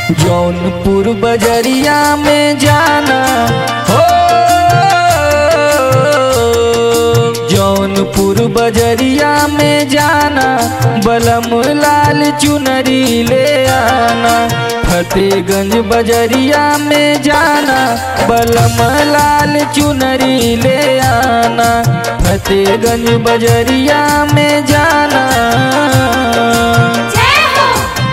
जौनपुर बजरिया में जाना हो जौनपुर बजरिया में जाना बलम लाल चुनरी ले आना फतेहगंज बजरिया में जाना बलम लाल चुनरी ले आना फतेहगंज बजरिया में जाना जय हो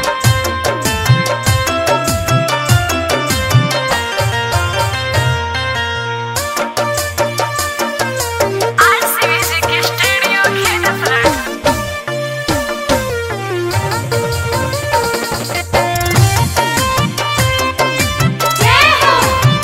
आरसी म्यूजिक स्टूडियो खेतफर जय हो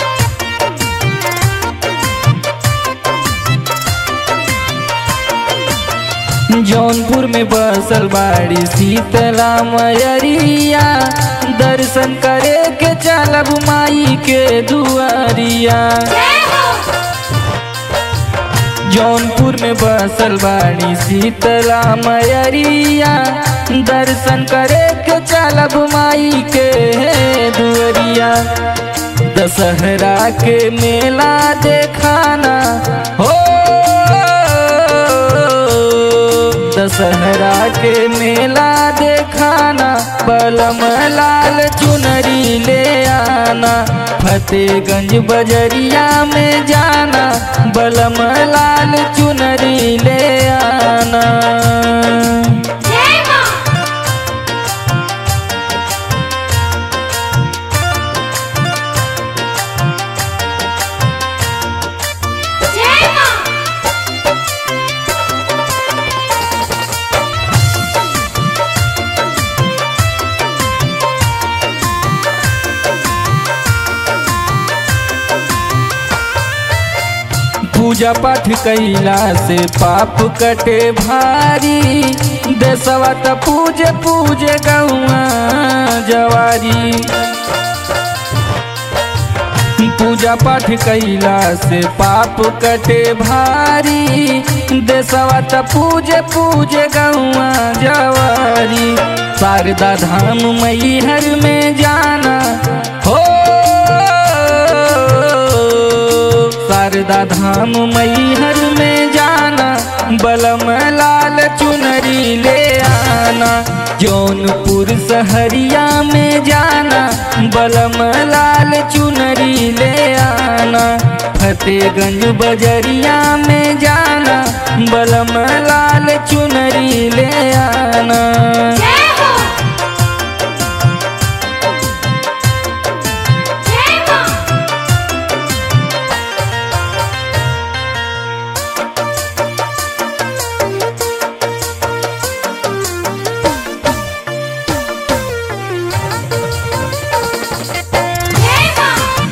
जौनपुर में बसल बाड़ी शीतला मयरिया दर्शन करे के चलब माई के दुआरिया जय हो जौनपुर में बसल बाड़ी शीतला मयरिया दर्शन करे के चलब माई के दुआरिया दशहरा के मेला देखाना हो दशहरा के मेला देखाना बलम लाल चुनरी ले आना फतेहगंज बजरिया में जाना बलम लाल चुनरी ले आना जय मां जय मां पूजा पाठ कैला से पाप कटे भारी देसवा त पूजे पूजे गौआ जवारी पूजा पाठ कैला से पाप कटे भारी देसवा त पूजे पूजे गौआ जवारी शारदा धाम मैहर में जाना हो शारदा धाम मैहर में जाना बलम लाल चुनरी ले आना जौनपुर सहरिया में जाना बलम लाल चुनरी ले आना फतेहगंज बजरिया में जाना बलम लाल चुनरी ले आना जय हो जय मां जय मां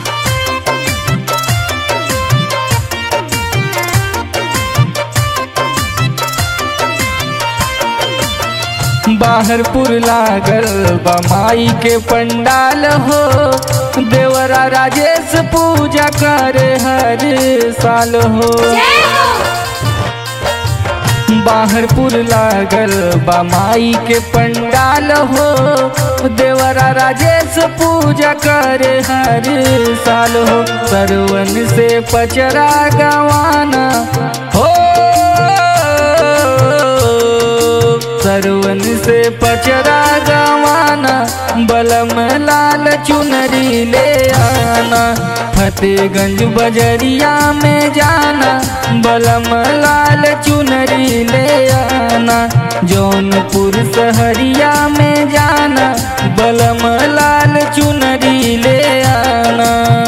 बाहरपुर लागल बमाई के पंडाल हो देवरा राजेश पूजा करे हर साल हो जय हो बाहरपुर लागल बमाई के पंडाल हो देवरा राजेश पूजा करे हर साल हो सरवन से पचरा गवाना हो सरवन से पचरा गवाना बलम लाल चुनरी ले आना फतेहगंज बजरिया में जाना बलम लाल चुनरी ले आना जौनपुर सहरिया में जाना बलम लाल चुनरी ले आना